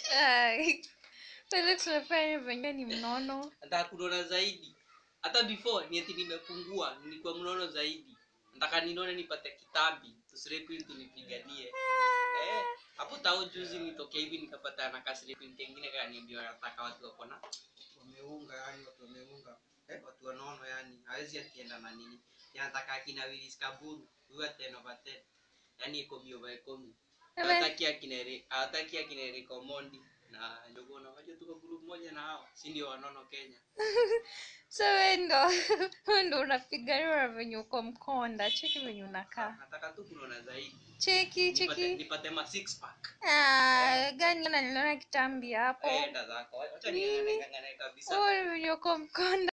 Ai. Felix unafanya venye ni mnono. nataka kunona zaidi hata before ni ati nimepungua nilikuwa mnono zaidi nataka ninone nipate kitambi tusirepi tunipiganie eh hapo tao juzi nitokea hivi nikapata na kasiripi kengine kaniambia nataka watu wako na wameunga yani watu wameunga eh watu wanono yani hawezi akienda na nini yanataka akina Willis Kaburu huyo ateno bate yani iko bio by komi Amen. hataki akina Eri- hataki akina Eric Omondi na Njuguna wajua tuko group moja na hao si ndio wanono Kenya So wewe ndo wewe ndo unapiganiwa na venye uko mkonda. Cheki venye unakaa. nataka tu kunona zaidi Cheki nipate, cheki. nipate ma six pack Ah, gani na niliona kitambi hapo. enda zako acha niangane kabisa Wewe venye uko mkonda.